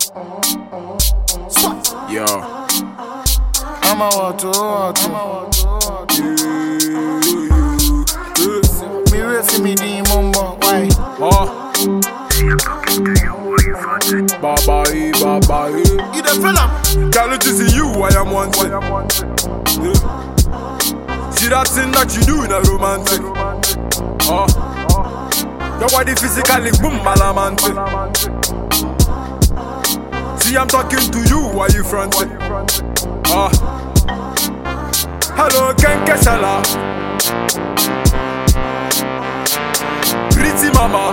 Yo. I'm a water, water. Me wait for me the mumbo, why? Huh? Baba, eh, baba, eh. You the fella? Girl, it is you I am wanting. Yeah. See that thing that you do in a romantic. Huh? Your body physically boom balamantic. See, I'm talking to you while you fronting. Ah. Hello, Ken Kesala. Pretty mama.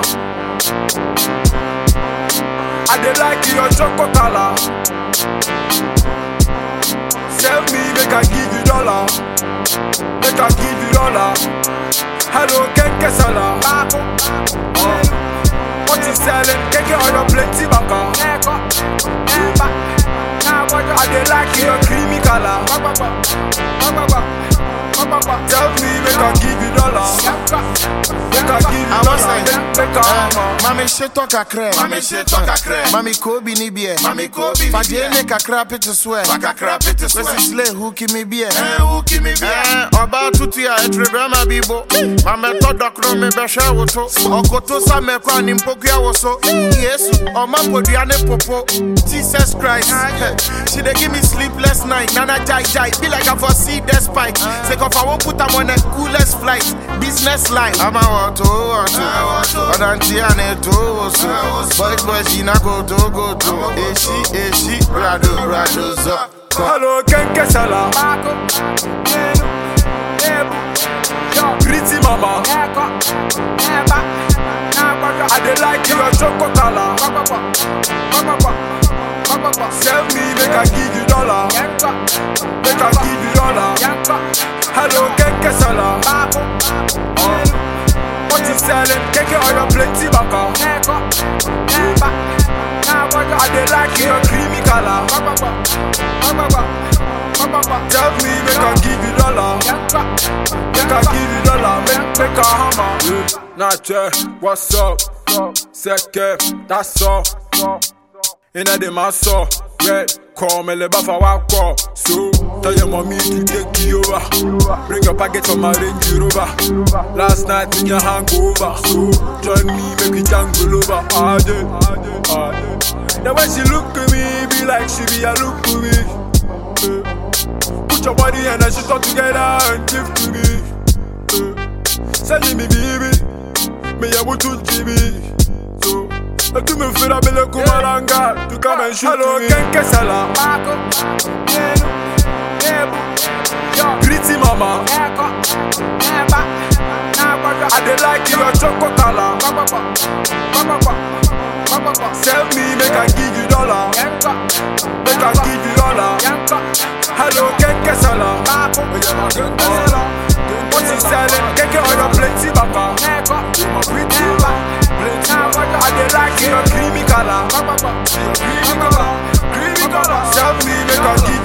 I dey like your chocolate color. Sell me, make I give you dollar. Make I give you dollar. Hello, Ken Kesala. Uh, what you selling? Keke on your plenty baka. I dey like your creamy color. Tell me, make I give you dollar. Make I give you I was dollar. like, Make, make I hammer. Mami sheto kakre. Mami sheto kakre. Mami kobi ni bie. Mami kobi ni Fadie bie. ne kakra pete swear. Waka crap it is Kwesi slay hooky me bie. Eh, who give me beer? Eh, ọba tutu a etrebe ma bibo mamẹtọ dọkọrọ mi bẹhẹ woso ọkoto samẹkọ ni mpokua woso yesu ọma podua ne popo jesus christ she dey give me sleepless night nana jai jai be like i for see the spike sake of i wan put am on a coolest flight business line. ama wọto wọto ọdantí a na eto woso boys boys yìí na kò tó kò tó èsì èsì rado rado zọ. Hello, Ken Kesala. Pretty mama. I dey like your chocolate color. Sell me, make I give you dollar. Make I give you dollar. Hello, Ken Kesala. Uh, what you selling? Keke on your plenty baka. I dey like your creamy color. Tell me, make I give you dollar. Make I give you dollar. Make make a hammer. Yeah. Nache, what's up? Seke, that's all. Inna the maso, red. Call me le bafa wako. So tell your mommy to take you over. Bring your package from my Range Rover. Last night in your hangover. So join me, make we jangle over. Ah, yeah, ah, yeah, ah, yeah. The way she look at me, be like she be a look to me. Eh. Put your body and then she talk together and give to me. Eh. Send me baby, me ya butu jibi. So, but tu me fais la belle kumalanga, tu come and shoot Hello, me. Ken Kesala. Pretty mama, I dey like your chocolate color. Sell me, make I give you dollar. Make I give you dollar. Hello, Ken Kesala. What you selling? Keke on your plenty baka. My pretty plenty baka. I dey like your creamy color. Creamy color, creamy color. Sell me, make I give